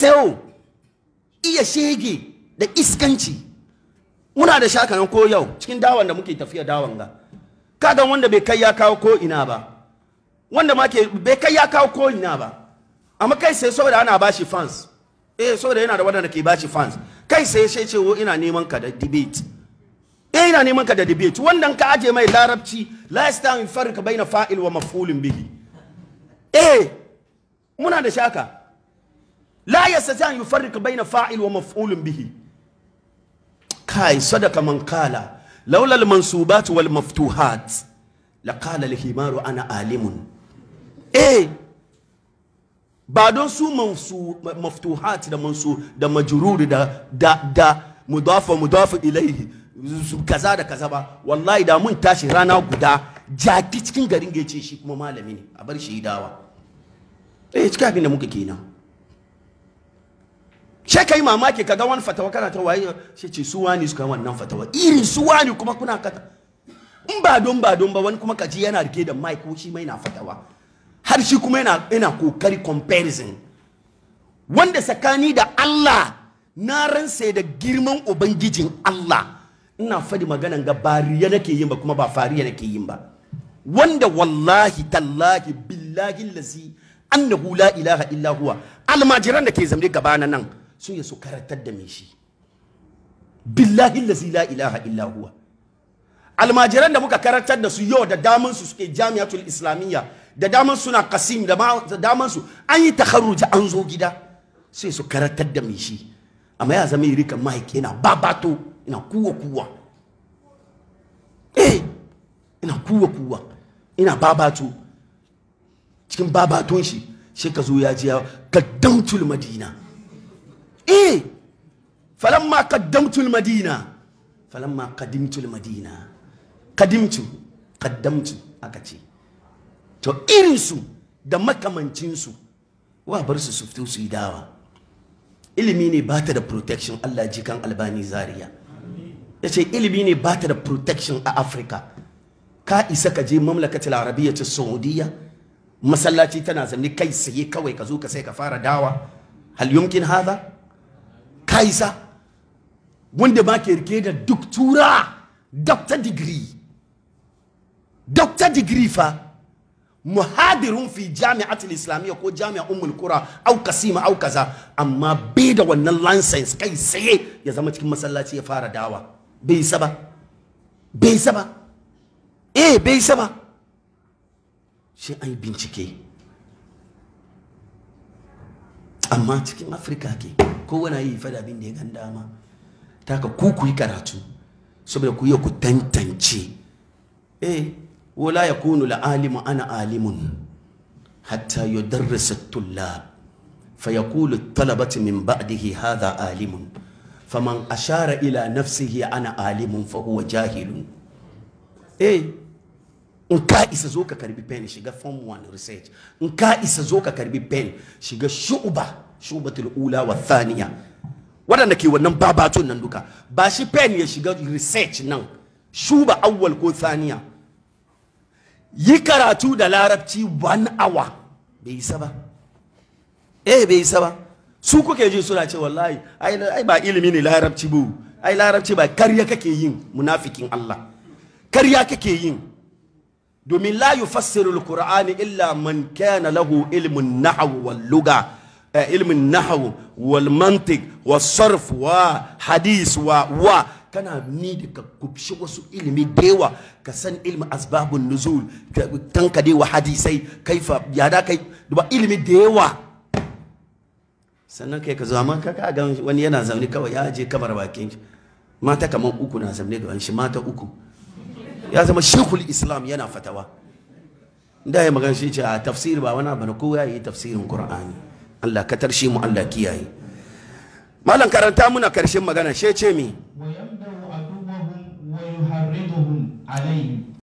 still iya shege da iskanci muna da shakanan ko yau cikin dawan da muke tafiya dawan ga kaga wanda bai kai ya kawo ko ina ba wanda ma ke bai kai ya kawo ko ina ba amma kai sai saboda ana bashi fans eh saboda yana da wadanda ke bashi fans kai sai sai ce wo ina neman ka da debate eh ina neman ka da debate wannan ka aje mai larabci la yastawi farqa baina fa'il wa maf'ulin bihi eh muna da shaka la yastati an yufarriq baina fa'il wa maf'ulin bihi kai sadaka man qala laula al-mansubat wal maftuhat laqala al-himaru ana alimun eh ba don su mansu maftuhat da mansu da majrur da da da mudafa mudafa ilaihi kaza da kaza ba wallahi da mun tashi rana guda jaki cikin garin gece shi kuma malami ne a bar shi dawa eh cikin abin da muka kenan sai kai mamaki kaga wani fatawa kana ta waye sai ce su wani suka wannan fatawa irin su wani kuma kuna kata in ba don ba don ba wani kuma kaji yana rike da mic ko shi mai na fatawa har shi kuma yana yana kokari comparison wanda tsakani da Allah na ransa da girman ubangijin Allah ina fadi maganan ga bariya nake yin ba kuma ba fariya nake yin ba wanda wallahi tallahi billahi lazi annahu la ilaha illa huwa almajiran da ke zamne gabana nan sun yi su karatar da me shi billahi lazi la ilaha illa huwa almajiran da muka karatar da su yau da daman su suke jami'atul islamiyya da daman suna kasim da daman su an yi takharruji an zo gida sai su karatar da me shi amma ya zama rika mike yana babato ina kuwa kuwa eh ina kuwa kuwa ina babato cikin babaton shi shi ka zo ya ji kaddamtul madina eh falamma kaddamtul madina falamma kadimtul madina kadimtu kaddamtu aka ce to irinsu da makamancinsu wa bar su su fito su yi dawa ilimi ne ba ta da protection Allah ji kan albani zaria ya ce ilimi ne ba ta da protection a afirka ka isa ka je mamlakatul arabiyya ta saudiya masallaci tana zanne kai saye kawai ka zo ka sai ka fara dawa hal yumkin hada ka isa wanda ba ke rike da duk tura doctor degree doctor degree fa muhadirun fi jami'atul islamiyya ko jami'a ummul qura au kasima au kaza amma bai da wannan license kai saye ya zama cikin masallaci ya fara dawa bai isa ba bai isa ba eh bai isa ba shi an yi bincike amma cikin afirka ke kowane yi fada abin da ya gan dama ta ka ku ku yi karatu saboda ku yi ku tantance eh wala ya kunu la'alimu ana alimun hatta yudarrisa tullab فيقول الطلبة من بعده هذا عالم فمن أشار إلى نفسه أنا عالم فهو جاهل إيه in ka isa zo ka karbi pen shiga form 1 research in ka isa zo ka karbi pen shiga shu'ba shubatul ula wa thaniya waɗanda ke wannan babatun nan duka ba shi pen ya shiga research nan shuba awwal ko thaniya yi karatu da larabci one hour bai isa ba eh bai isa ba su kuke ji suna ce wallahi ai ba ilimi ne larabci bu ai larabci ba karya kake yin munafikin Allah karya kake yin domin la yufassiru alqur'ani illa man kana lahu ilmun nahw wal lugha ilmin nahw wal mantiq was sarf wa hadis wa wa kana ni da ka kubshi wasu ilimi da yawa ka san ilmi asbabun nuzul tanka dai wa hadisai kaifa ya da kai da ilimi da yawa sannan kai ka zo amma ka ga wani yana zaune kawai ya je kamar bakin shi mata kamar uku na zaune da shi mata uku ya zama shekul islam yana fatawa da ya magana shi ce a tafsiri ba wani abu na kowa ya yi tafsirin qur'ani Allah ka tarshe mu Allah kiyaye malam karanta muna karshen magana she ce mi ويبدأ عدوهم ويحرضهم عليه